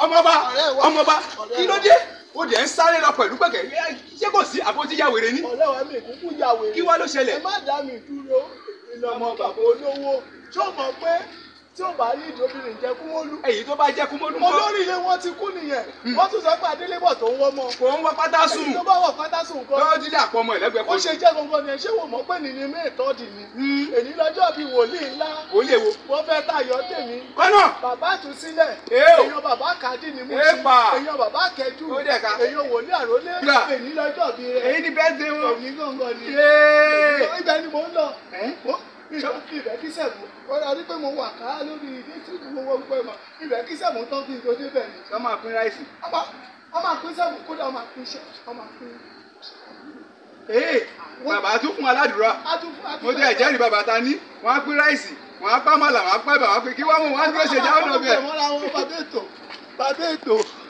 ọmọba Ọ̀rẹ́ wa. ọmọba Ọ̀rẹ́ kí ló wa. dé ó dẹ̀ ń sáré lọ pẹ̀lú pẹ̀kẹ́ ṣé kò sí àpótí ya wèrè ní. ọ̀rẹ́ wa mi kúkú ya wèrè. kí wá ló ẹ ṣẹlẹ̀. má dá mi dúró iná ọmọ bàbá olówó tí ó mọ̀ pé tí ó bá ní ìdóbìnrin jẹ́ kú wọ́n lú. èyí tó bá jẹ́ kú mọ́dún kọ́ olórí ilé wọn ti kú nìyẹn wọ́n tún sọ pé adélébọ̀ tó ń wọ́ mọ́. kò ń wá pátá sùn èyí tó bá wọ̀ pátá sùn kọ́. lọ́wọ́ dílé àpọ̀ ọmọ ẹ̀lẹ́gbẹ̀ẹ́ ó kan ṣe jẹ́ gbogbo ni ẹ ṣé wò mọ́ pé nìní mé ìtọ́dì ni. èyí lọ́jọ́ bíi wòlíì ńlá ó lè wo. wọ́n fẹ́ tayọ̀ tèmi. kọ́nà bàbá àtúnṣílẹ̀ Èé o. èèyàn bàbá kàdí ni mo Èèpà. èèyàn bàbá kẹjú Ó dẹ̀ ká. èèyàn wòlíì àrólé Gbà. èyí lọ́jọ́ bíi rẹ̀ èyí ni bẹ́ẹ̀ ṣe wọn. èyí gángan ni. Yéé. ibẹ̀ ni mò ń lọ. Ẹ́? Mo- ibẹ̀ ibẹ̀ kí sẹ̀mú ó darí pé mo wà ká lórí ilé tí mo wọ́n gbọ́ mọ̀ ibẹ̀ kí sẹ̀mú tán kí n tó débẹ̀ ni. sọ máa pín ráìsì. ọmọ ọmọ àpín sẹ̀mú kódà ọmọ àpín iṣẹ́ ọmọ àpín. ee bàbá tún fún aládùúrà adúfún adúfún. mo jẹ́ ìjẹ́rìí bàbá ta ní wọ́n á pín ráìsì wọ́n á pa màlà wọ́n á pa ìbà wọ́n á pé kí wọ́n mú wọn á dúró ṣèjà ọ̀nà bẹ́ẹ̀. mọ́ra wọn bàbá ètò bàbá ètò.